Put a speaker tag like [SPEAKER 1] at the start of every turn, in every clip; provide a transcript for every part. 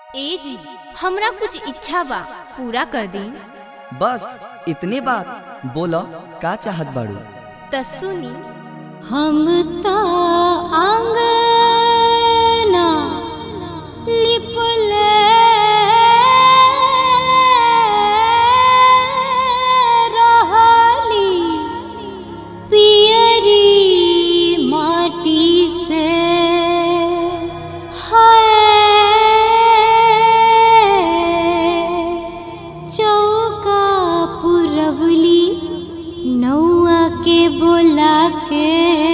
[SPEAKER 1] ए जी हमरा कुछ इच्छा बा पूरा कर दी
[SPEAKER 2] बस इतने बात बोलो का चाहत बाड़ू
[SPEAKER 1] त सुनी
[SPEAKER 3] हम त आंगना लिपले रहली पियरी माटी से हाय चौका पुरवली नौआ के बोला के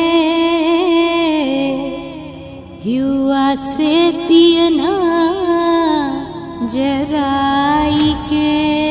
[SPEAKER 3] युवा से दियना जराई के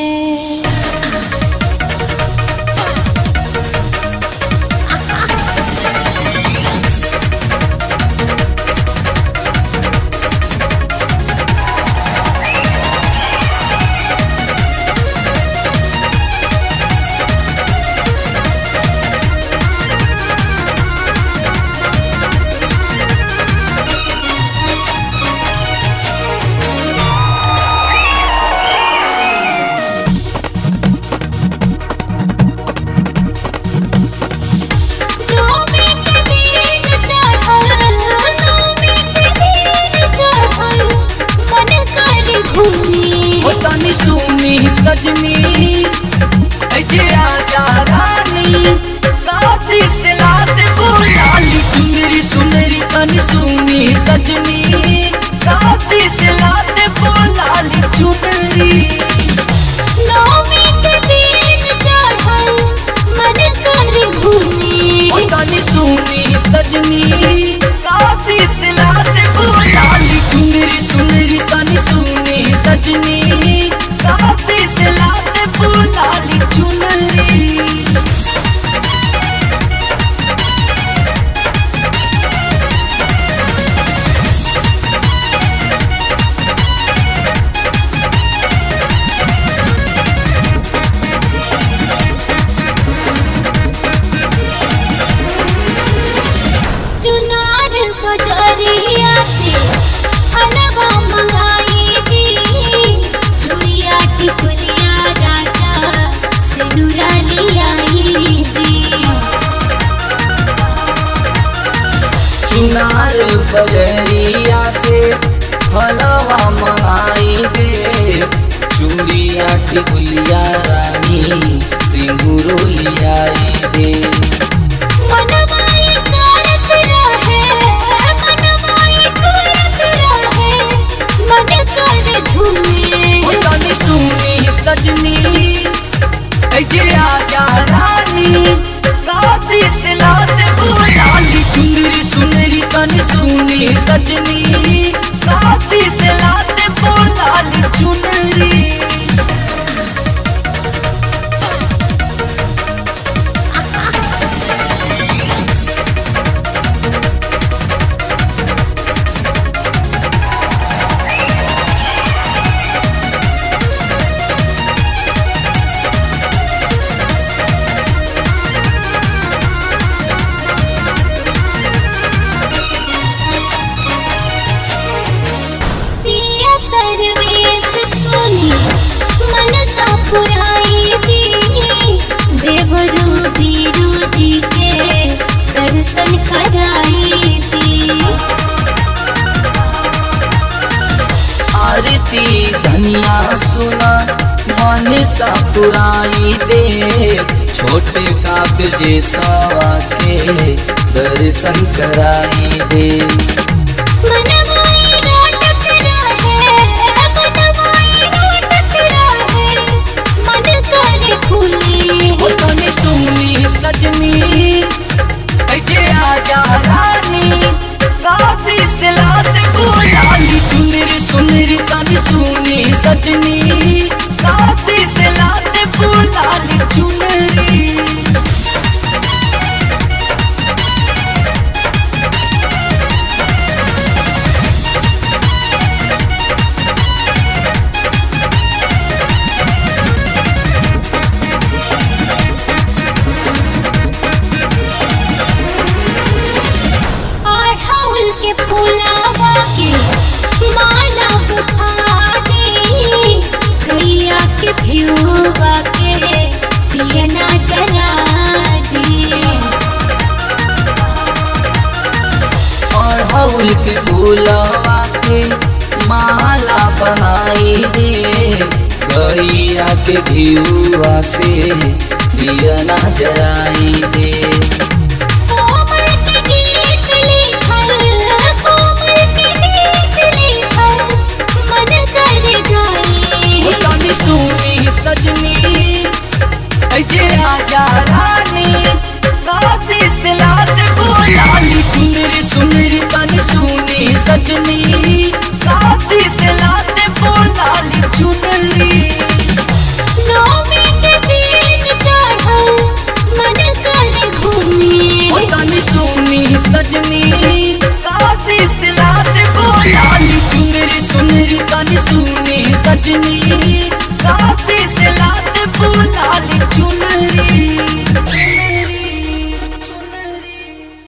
[SPEAKER 3] नौमी के दिन चढ़ल नौमी के दिन चढ़ल मन कर घूमी
[SPEAKER 2] ओ तनी सुनी सजनी ऐजे आजा रानी काफी सिलात बोलाली सुनरी सुनरी तनी सुनी सजनी काफी सिलात बोलाली चुनरी
[SPEAKER 3] नौमी के दिन चढ़ल मन कर घूमी
[SPEAKER 2] ओ तनी सुनी सजनी काफी सिलात बोलाली सुनरी सुनरी तनी सुनी सजनी काफी सिलात बोलाली चुनरी
[SPEAKER 3] चुनार बजरिया से हलवा मंगाई थी चुड़िया टिकुलिया राजा से नुरानी आई थी
[SPEAKER 2] चुनार बजरिया से हलवा मंगाई दे चूड़िया टिकुलिया रानी सिंदूरो लियाई दे
[SPEAKER 3] मनमाई करत रहे मनमाई करत रहे मन कर झूमे
[SPEAKER 2] ओ तनी सुनी सजनी ऐजे आजा रानी काफी सिलात बोलाली चुनरी सुनरी तनी सुनी सजनी काफी सिलात बोलाली चुनरी
[SPEAKER 3] पिया सर्वेश सुनी मन सा पुराई थी देवरू बीरू जी के दर्शन कराई थी
[SPEAKER 2] आरती धनिया सुना मन सा पुराई दे छोटे काव्य जैसा के दर्शन कराई दे
[SPEAKER 3] मनमाई रोटत रहे मनमाई रोटत रहे मन कर खुली
[SPEAKER 2] ओ तनी सुनी सजनी ऐजे आजा रानी काफी सिलात बोलाली सुनरी सुनरी तनी सुनी सजनी काफी सिलात बोलाली चुनरी बनाई दे गैया के घियुआ से दिया ना जराई दे